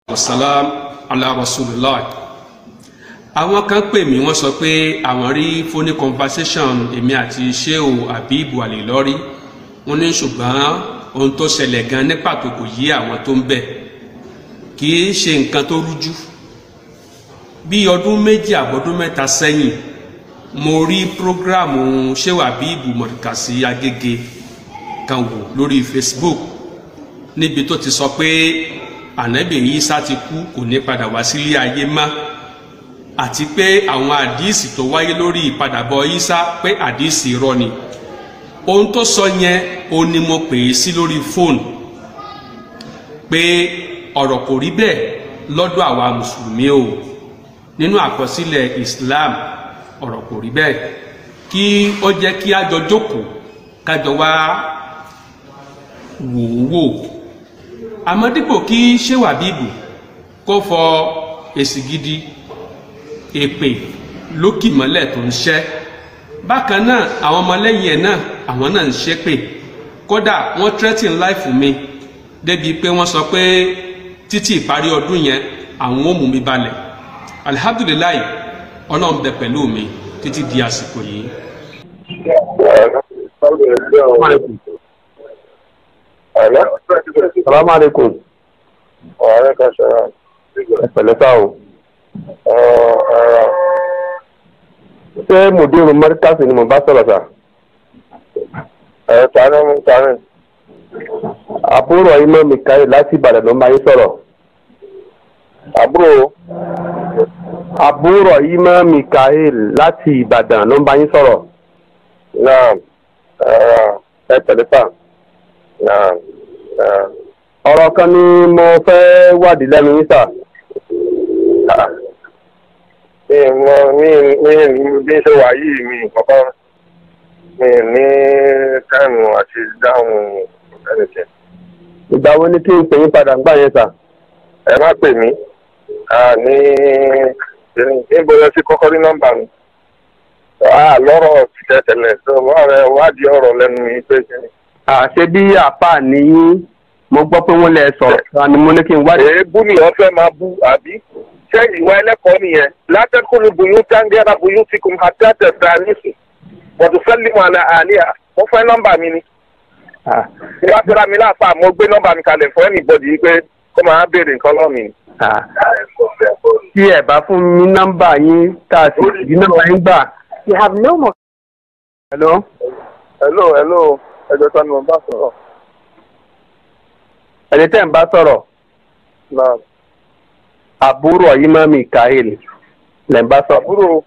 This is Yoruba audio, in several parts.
wasalam ala rasulillah àwọn kan pè mí wọ́n sọ pé àwọn rí phone conversation èmi àti sheu abibu alilori wọ́n ní ṣùgbọ́n ohun tó ṣẹlẹ̀ gan ní pàtó kò yí àwọn tó ń bẹ̀ kì í ṣe nǹkan tó rújú bí ọdún méjì àbọ̀dún mẹ́ta sẹ́yìn mo rí prógráàmù sheu abibu mọ̀dùkàsí agége kan wò lórí facebook níbi tó ti sọ pé ànábì Ìsá ti kú kò ní padà wá sílé ayé mọ́ àti pé àwọn àdíìsì tó wáyé lórí ìpadàbọ̀ Ìsá pé àdíìsì irọ́ ni ohun tó sọ yẹn ó ní mo pè é sí lórí fóònù pé ọ̀rọ̀ kò rí bẹ́ẹ̀ lọ́dọ̀ àwa mùsùlùmí o nínú àkọsílẹ̀ Islam ọ̀rọ̀ kò rí bẹ́ẹ̀ kí ó jẹ́ kí a jọ jókòó kájọ wá wò ó wò àmọ́ dípò kí ṣéwà bíbù kó fọ èsì gidi èpè lókì mọ́lẹ̀ tó ń ṣẹ́ bákan náà àwọn ọmọlẹ́yìn ẹ̀ náà àwọn náà ń ṣépè kódà wọ́n threaten life mi débi pé wọ́n sọ pé títí ìparí ọdún yẹn àwọn ò mú mi balẹ̀ alihamdulilayi ọlọ́run bẹ pẹ̀lú mi títí di àsìkò yìí. Salamu alaikum. Ọ̀rẹ́ kan ṣọ̀rọ̀. Ẹ pẹ̀lẹ́ sá o. Ṣé Mùdírù Mọ́ríkàsì ni mo bá sọ̀rọ̀ sà? Ẹ̀rọ tani mú tani. Àbúrò Imọ́ Mikael láti Ìbàdàn ló ń bá yín sọ̀rọ̀. Àbúrò Àbúrò Imọ́ Mikael láti Ìbàdàn ló ń bá yín sọ̀rọ̀. náà ẹ pẹ̀lẹ́ sà. Náà Ọ̀rọ̀ kan ni mo fẹ́ wádìí lẹ́nu yín sà. mi mọ mi mi bí ṣe wà yìí mi kọ́kọ́ mi ní táìmù àti dáhùn ẹnìkẹ́. Ìgbà wo ni kí n pè yín padà ń gbà yẹn sà? Ẹ má pè mí ní níbo lẹ ti kọ́kọ́ rí nọ́mbà mi. lọ́rọ̀ tẹ̀tẹ̀lẹ̀ tó wà rẹ̀ wádìí ọ̀rọ̀ lẹ́nu mi pé kí ni. Àṣé bí àpá nìyí mo gbọ́ pé wọ́n lẹ sọ̀rọ̀ kan ni mo ní kí n wádìí. èébú ni wọ́n fẹ́ máa bú àbí ṣé ìwà ẹlẹ́kọ̀ọ́ nìyẹn látẹ́kùnú bùyún tángẹ́rà bùyún ti kùn àtẹ́tẹ̀ fẹ́ẹ́nìsì wọ́n tún fẹ́ lé wọn àníyà mo fẹ́ nọ́mbà mi ni. Ah, ìwà fẹ́ra mi láàfà mo gbé nọ́mbà mi kalẹ̀ fún ẹnìbọ̀dì yìí pé kó máa béèrè nǹkan lọ́ọ̀ mi. ah. Tí ẹ bá fún mi nọ́mbà yín tá a sì rí nọ́mbà yín gbà. You have no more. Hello? hello hello ẹjọ́ sani mo bá sọ̀rọ̀ Ẹni tẹ́ ń bá sọ̀rọ̀. náà àbúrò Imọ́ Mikael lẹ́ ń bá sọ̀rọ̀. àbúrò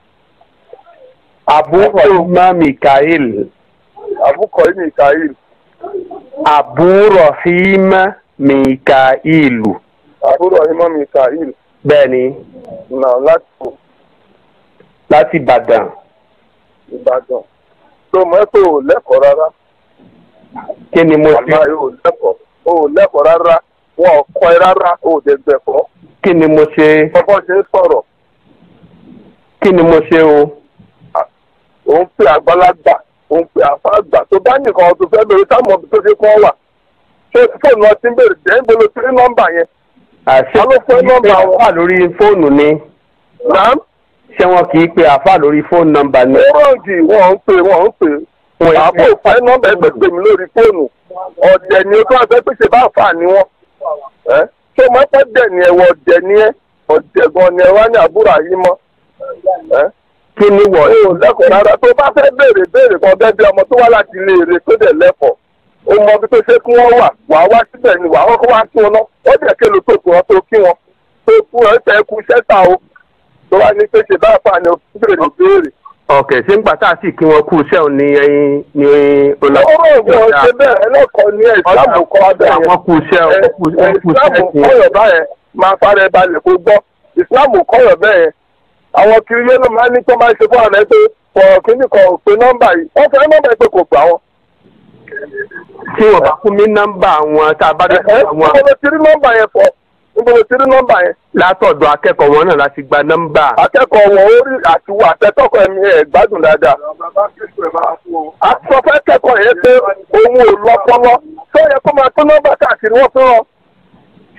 àbúrò Imọ́ Mikael àbúkọ yìí ní ìkàyè àbúrò Imọ́ Mikael àbúrò ìmọ̀ mi ìkàyè bẹ́ẹ̀ ni náà láti kó láti Ìbàdàn. Ìbàdàn tó mọ̀ ẹ́ pé ò lẹ́kọ̀ọ́ rárá. kí ni mo ṣe àmọ́ ò lẹ́kọ̀ọ́ ò lẹ́kọ̀ọ́ rárá wọn ò kọ́ ẹ rárá ò dẹ̀ gbẹ̀kọ́. kí ni mo ṣe kọ́kọ́ ṣe ń sọ̀rọ̀ kí ni mo ṣe o òun pè àgbàlagbà òun pè àfáàgbà tó bá nìkan tó fẹ́ lórí táwọn ọmọ tó ṣe kọ́ wà ṣé fóònù ọtí ń bèrè jẹ́ ń bolo sí nọ́mbà yẹn. àṣé Ta ló fẹ́ nọ́mbà wọn? wà lórí fóònù ni nàám ṣé wọn kì í pe àfà lórí fóònù nọ́mbà ni. rọ́ọ̀gì wọ́n ń pè wọ́n ń pè Wọ́n ń àbò pè. fẹ́ nọ́mbà ẹgbẹ́ pè mí lórí fóònù ọ̀dẹ̀ ni o tó àfẹ́ pèsè bá fà ní wọn. ẹ́ ṣé mo fẹ́ dẹ̀ ni ẹ̀wọ̀ ọ̀dẹ̀ ni ẹ ọ̀dẹ̀ gan ni ẹ wá ní àbúrò àyí mọ́. ẹ́ kí ni wọ̀ ó lẹ́kọ̀ọ́ rárá tó bá fẹ́ béèrè béèrè kan bẹ́ẹ̀ bí ọmọ tó wá láti ilé èrè tó dẹ̀ lẹ́kọ̀ọ́ ó mọ bí tó ṣe kí wọ́n wà wà á wá síbẹ̀ ni wà á kọ́kọ́ wá sí wọn náà ó dẹ̀ kélo tó kù wọn tó kí wọn tó kú ẹ fẹ́ kú sẹ́tà o tó wá ní pé ṣe bá fà ní béèrè béèrè. ọ̀kẹ́ ṣé ń gbà tá a sì kí wọn kú iṣẹ́ ò ní ẹyin ní ọ̀rọ̀ ìwọ̀n ṣe bẹ́ẹ̀ ẹlẹ́kọ̀ọ́ ní ìsìlámù kọ́ abẹ́ yẹn àwọn kú iṣẹ́ ò ẹ kú iṣẹ́ ìsìlámù sí kọ́yọ̀ báyẹn máa fara ẹ balẹ̀ kó gbọ́ ìsìlámù kọ́yọ̀ bẹ́ẹ̀ àwọn kiri yẹn ló máa ń ní tó máa ń ṣe fún àná pé kọ̀ kíní kan ò pe nọ́mbà yìí wọ́n fẹ́ nọ́mbà yìí pé kò gbà wọ́n. tí wọn bá fún mi nọ́mbà wọn tá a bá dé ẹ fún níbo àwọn ló ti rí nọ́mbà yẹn fọ níbo ló ti rí nọ́mbà yẹn. látọ̀dọ̀ akẹ́kọ̀ọ́ wọn náà láti gba nọ́mbà. akẹ́kọ̀ọ́ wọn ó rí àtiwọ́ àtẹ́tọ́kọ̀ ẹ̀mí ẹ̀ gbádùn dáadáa. a sọ fẹ́ kẹ́kọ̀ọ́ yẹn pé òun ò lọ́pọlọ tó yẹ kó máa tún nọ́mbà káàkiri wọ́n fún wọn.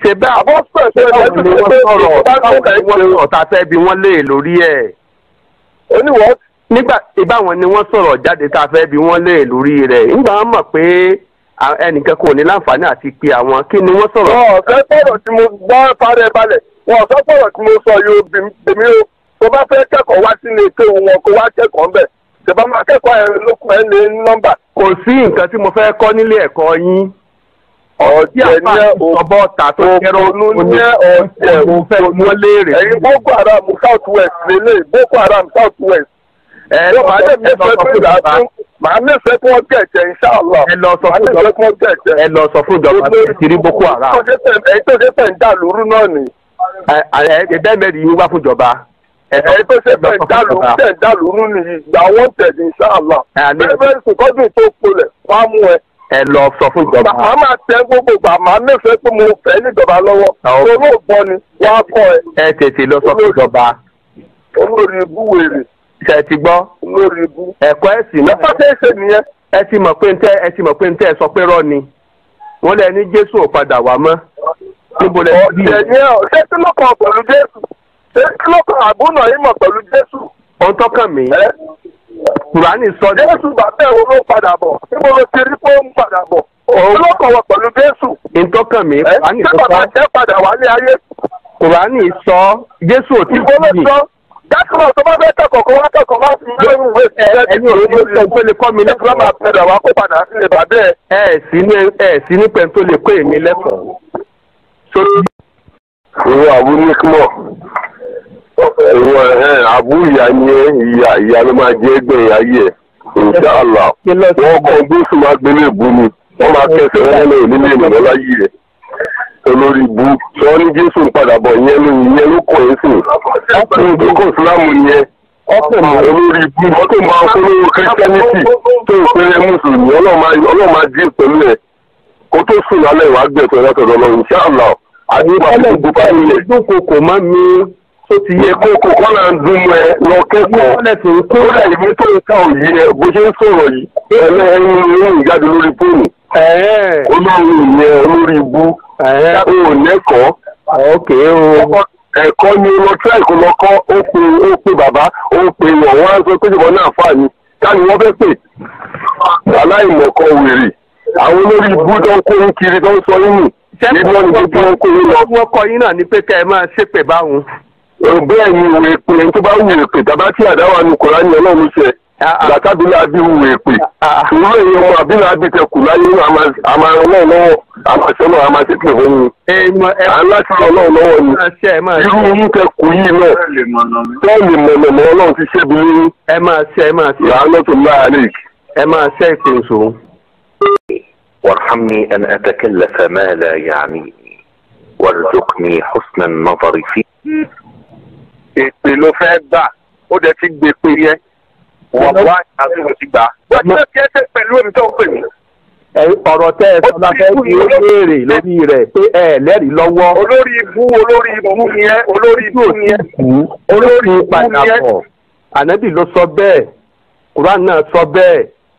ṣe bẹ́ẹ̀ àbọ̀ pẹ̀sẹ̀ báwo ni wọ́n sọ̀rọ̀ báwo ni wọ́n sọ̀rọ̀ tá a fẹ́ bi wọ́n lé lórí ẹ̀ oníwọ̀ nígbà ìbáwọn ni wọ́n sọ̀rọ̀ jáde tá a fẹ́ bi wọ́n lé lórí rẹ̀ nígbà wọn mọ̀ pé à- ẹnìkan kò ní láǹfààní àti pe àwọn kí ni wọ́n sọ̀rọ̀ wọn ọ̀fẹ́ sọ̀rọ̀ tí mo gbọ́ parẹ́ balẹ̀ wọn ọ̀fẹ́ sọ̀rọ̀ tí mo sọ yóò bí èmi o tó bá fẹ́ kẹ́kọ̀ọ́ wá sí ilé kéwu wọn kó wá kẹ́kọ̀ọ́ ńbẹ̀ tẹ̀bá máa kẹ́kọ̀ọ́ ẹ̀ lókun ẹ̀ lé nọ́mbà kò sí nǹkan tí mo fẹ́ kọ́ nílé ẹ̀kọ́ yín tí ọ̀jẹ̀ àpá ní ẹ̀ ìsọ̀bọ̀ ta tó kẹ́rọ òpònú ní ẹ̀ ọ̀jẹ̀ mo fẹ́ bí wọ́n léèrè ẹ̀yin boko haram south west lélẹ̀ boko haram south west ẹ yóò máa lè ẹ lọ nífẹ̀ẹ́ sọ pé fún ìjọba ìdásún màá nífẹ̀ẹ́ kí wọ́n gẹ̀ẹ́jẹ̀ inṣàlá ẹ lọ sọ màá fún nífẹ̀ẹ́ ìjọba kí wọ́n gẹ̀ẹ́jẹ̀ ẹ lọ sọ fún ìjọba pé ẹ ti rí boko haram èyí tó ṣe fẹ́ ń dà lóru náà ni ẹ ẹ ẹ bẹ́ẹ̀ mẹ́rin yín wá fún ìjọba ẹ èyí tó ṣe ẹ lọ fẹ́ ń sọ dà fún lóru ìjọba fẹ́ ń dà lóru ni ìgbà wọn tẹ̀lé inṣàlá ẹ alẹ́ bẹ́ẹ̀ bẹ́ẹ̀ sùkọ́dún tó polẹ̀ wá mú ẹ. ẹ lọ sọ fún ìjọba màá máa tẹ gbogbo gbà màá nífẹ̀ẹ́ pé mo fẹ́ níjọba lọ́wọ́ Àwọn- olóògbọ́ ni wọ́n á kọ́ ẹ ẹ tètè lọ sọ fún ìjọba olórí ibú wèrè ṣe ti gbọ́ olórí ibú. ẹ̀kọ́ ẹ̀sìn náà lọ́pọ̀ tẹ́ ṣe nìyẹn ẹ ti mọ̀ pé ntẹ́ ẹ ti mọ̀ pé ntẹ́ ẹ sọ pé rọ́ ni wọ́n lẹ ní jésù ò padà wá mọ́ níbo lẹ ti rí ọ̀jẹ̀ ni ẹ ṣé kí ló kàn pẹ̀lú jésù ṣé kí ló kàn àbúnà yìí mọ̀ pẹ̀lú jésù ohun tọ́kàn mí ẹ kùránì sọ ní jésù bàbá ẹ̀ wo ló padà bọ̀ níbo ló ti rí pé ó ń padà bọ̀ kí ló kàn wọ pẹ̀lú jésù ntọ́kàn mí ẹ kùránì ṣé sọ bàbá ẹ̀ padà wálé ayé kùránì sọ jésù ò tí ìbò ló kú sọ dákúrò tó bá fẹ́ kẹ́kọ̀ọ́ kó wá kẹ́kọ̀ọ́ má fi mẹ́rin ìwé ẹni ò ní pẹ́ tó lè kọ́ mi nígbà máa lẹ́kọ̀ọ́ padà wá kó padà sílé bàbá ẹ̀. ẹ ẹ̀ sí ní ẹ ẹ̀ sí ní pẹ́ tó lè kọ́ èmi lẹ́kọ̀ọ́ sórí ìwọ àbú níkmọ̀ ìwọ àbú ìyá ni ẹ ìyá ìyá ló máa jẹ́ ẹgbẹ́ ayé ẹ̀ inṣàlá kí lọ sí wọ́n kọ́ gbósùn máa gbélé ìbú ni wọ́n máa kẹsẹ̀ wọn lọ nílé ìmọ̀ láyé ẹ̀ olórí ibu sọ ní jésù ń padà bọ̀ ìyẹn ló ìyẹn ló kọ̀ ẹ́ sìn ọkùnrin tó kọ̀ sílámù yẹn ọkùnrin olórí ibu wọ́n tó máa polówó kírísítẹ́nìtì tó ń pèrè mùsùlùmí ọlọ́ọ̀ máa dín pẹ̀lú ẹ̀ kó tó sùn lálẹ́ ìwà gbẹ̀tọ̀ látọ̀dọ̀ lọ inṣàlá àdúgbò àti gbogbo báyìí ẹ̀ dúnkokò mọ́ mi tó ti yẹ iye kókó kọ́nà ń dún mọ́ ẹ lọ kẹ́kọ̀ọ́ kọ́lẹ̀ tó ń kó kódà ìwé tó ń ká òyì ẹ bó ṣe ń sọ̀rọ̀ yìí ẹlẹ́yìn ìròyìn jáde lórí fóònù ẹ̀ẹ́ olórí ìyẹn olórí ibú ẹ̀ẹ́ ó lẹ́kọ̀ọ́ ókè o ẹ̀kọ́ ni lọ tíráì kó lọ kọ́ ó pe ó pe bàbá ó pe wọ̀n wọ́n á sọ pé ìbọn náà fà ní káni wọ́n fẹ́ pè aláìmọ̀kọ wèrè àwọn olórí ibú tó ń kó yín kiri tó ń sọ yín nù níbi wọn ni gbogbo wọn kó yín lọ wọ́n kọ yín náà ní pé kẹ́ ẹ máa ṣépè báwọn. bẹ́ẹ̀ ni ìwé pé ẹni tó bá wù èpè tàbá tí àdáwà nu kọ̀ọ̀rá ni ọlọ́run ṣe gbàtàbílà bí wù èpè ìwé èyí ọmọ àbílà bí tẹ kù láyé àmà ọlọ́run lọ́wọ́ àmà ṣẹlẹ̀ àmà ṣètò fún mi èèmọ̀ ẹ à ń láti ọlọ́run lọ́wọ́ ni máa ṣe ẹ máa irú ṣe yín tẹ kù yìí náà tẹ́ẹ̀lì mọ̀nàmọ́ ọlọ́run ti ṣẹ́bi lóyún ẹ máa ṣe ẹ máa ṣe làánà tó láàrin. ẹ máa ṣe ìpèsò. وارحمني أن أتكلف ما لا يعنيني وارزقني حسن النظر فيه èpè ló fẹ́ gbà ó dẹ̀ ti gbé pé yẹ wọ́n wá àti mo ti gbà. wọ́n ti lọ́ọ́ tiẹ́ tẹ́ pẹ̀lú èmi tó ń pè mí. ẹ ọ̀rọ̀ tẹ́ ẹ sọ la fẹ́ fi ó léèrè lórí rẹ̀ pé ẹ lẹ́rìí lọ́wọ́. olórí ibú olórí ibú ni ẹ olórí ibú ni ẹ. olórí padà ni ẹ. bọ̀ ànábì ló sọ bẹ́ẹ̀ quran náà sọ bẹ́ẹ̀.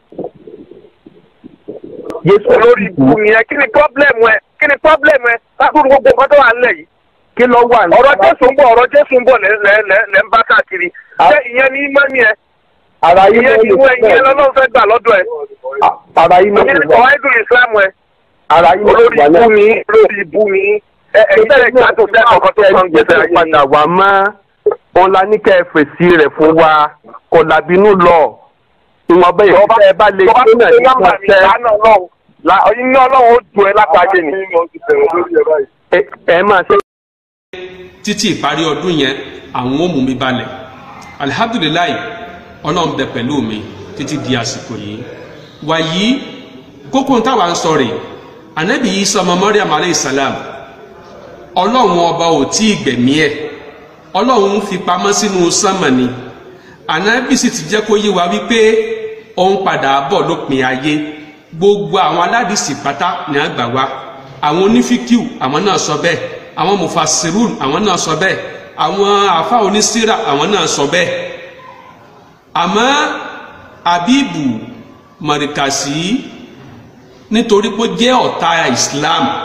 Jésù olórí ibú ni ẹ kí ni pọ́blẹ́mù ẹ kí ni pọ́blẹ́mù ẹ lákùrú gbogbo nǹkan tó wà nílẹ̀ yìí. kí ló wà ní. ọ̀rọ̀ jésù ń bọ̀ ọ̀rọ̀ jésù ń bọ̀ lẹ́ lẹ́ lẹ́ lẹ́ ń bá káàkiri. ṣé ìyẹn ní mọ́ni ẹ ara yín ìyẹn ló ìwé lè ìyẹn lọ́lọ́run fẹ́ gbà lọ́dọ̀ ẹ. ara yín ló ìyẹn lè ní wà kọ̀wá ìdùn ìsìlámù ẹ. ara yín ló olórí lè wà ibú ni olórí ibú ni ẹ ẹ ìbẹ̀rẹ̀ gbádùn fẹ́ ọkọ̀ tó sọ ń gbèsè ayé yìí. padà wá mọ́ òun la ní kẹ́ ẹ fèsì rẹ̀ fún wa kò làbínú lọ ìwọ̀nba ìfẹ́ ẹ bá lè tó bá gbé tó náà ṣe ní nọ́mbà mi ìfẹ́ lánàá ọlọ́run la iná ọlọ́run ó ju ẹ látàgé ni. ẹ- ẹ máa ṣe. títí ìparí ọdún yẹn àwọn ò mú mi balẹ̀ alihamdulilayi ọlọ́run bẹ pẹ̀lú mi títí di àsìkò yìí wàyí kókó táwa ń sọ rè anabi isa ọmọ mariam aleyhi salam ọlọ́run ọba ò tí ì gbẹ̀mí ẹ̀ ọlọ́run fi pamọ́ sínú sánmà ni anabi sì ti jẹ́ kó yé wa wípé òun padà bọ̀ lópin ayé gbogbo àwọn aládìsí pátá ní àgbà wa àwọn onífíkìú àwọn náà sọ bẹ́ẹ̀ àwọn mufasirun àwọn náà sọ bẹ́ẹ̀ àwọn àfa onísírà àwọn náà sọ bẹ́ẹ̀ àmọ́ abibu mọ̀rìkàsí nítorí pé ó jẹ́ ọ̀tá islam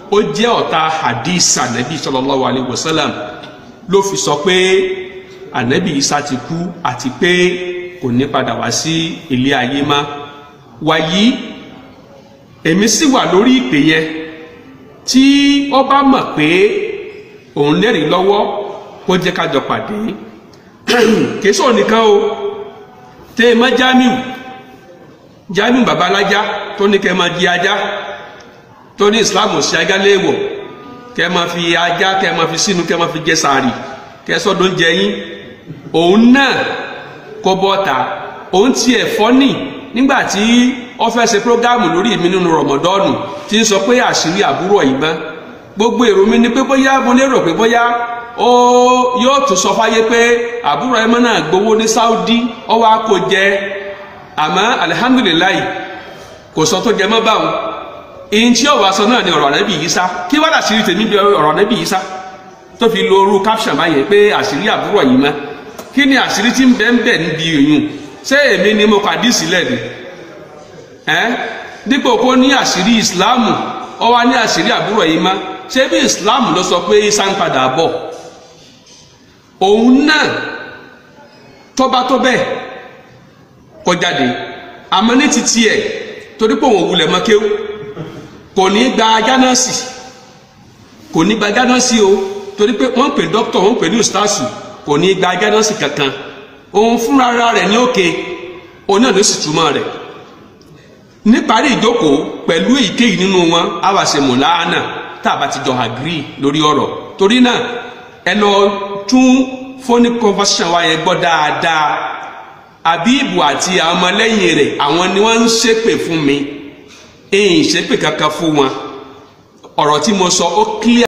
ó jẹ́ ọ̀tá hadith anabi sallallahu alayhi wa sallam ló fi sọ pé anabi isa ti kú àti pé kò ní padà wá sí ilé ayé mọ́ wàyí èmi sì wà lórí ìpè yẹn tí ó bá mọ̀ pé òun lẹ́rìí lọ́wọ́ kó jẹ́ ká jọ pàdé kèésò nìkan o tẹ́ ẹ mọ́ Jamiu Jamiu babalájá tó ní kẹ́ ẹ máa di ajá tó ní Islam sí ajá léèwọ̀ kẹ́ ẹ máa fi ajá kẹ́ ẹ máa fi sínú kẹ́ ẹ máa fi jẹ sàárì kẹ́ ẹ sọ́dọ̀ ń jẹ yín òun náà kó bọ́ta òun tiẹ̀ fọ́nì nígbà tí ó fẹ́ ṣe prógámù lórí mi nínú rọmọdọ́ọ̀nù tí ń sọ pé àṣírí àbúrò yìí mọ́ gbogbo èrò mi ni pé bóyá mo lérò pé bóyá ó yóò tún sọ fáyé pé àbúrò ẹmọ náà gbowó ní Saudi ó wá kó jẹ àmọ́ alihamdulilayi kò sọ tó jẹ mọ́ báwọn ìyìn tí ọwọ́ aṣọ náà ni ọ̀rọ̀ ànábì yìí sá kí wàá àṣírí tèmi bí ọ̀rọ̀ ànábì yìí sá tó fi lo orú caption báyẹn pé àṣírí àbúrò yìí mọ́ kí ni àṣírí tí ń bẹ ń bẹ níbi ìyún ṣé èmi ni mo kàdí sílẹ̀ ni ẹ́ dípò kó ní àṣírí ìsìláàmù ó wá ní àṣírí àbúrò yìí mọ́ ṣé bí ìsìláàmù ló sọ pé isa ń padà bọ̀ òun náà tọ́ba tó bẹ́ẹ̀ kó jáde àmọ́ ní titi ẹ̀ torí pé òun wulẹ̀ mọ́ kéwù kò ní gba ajá náà sí kò ní gba ajá náà sí o torí pé wọ́n ń pè dókítà wọ́n ń pè ní ustaasu kò ní gba ajá náà sí kankan òun fúnra rẹ̀ ní òkè òun náà ló sì túmọ̀ rẹ̀ níparí ìjókòó pẹ̀lú èyíkéyìí nínú wọn á wá ṣe mọ̀láánà tá a bá ti jọ agree lórí ọ̀rọ̀ torí náà ẹ lọ tún phone conversation wa yẹn gbọ́ dáadáa Abibu àti àwọn ọmọlẹ́yìn rẹ̀ àwọn ni wọ́n ń ṣépè fún mi èyí ṣépè kankan fún wọn ọ̀rọ̀ tí mo sọ ó clear.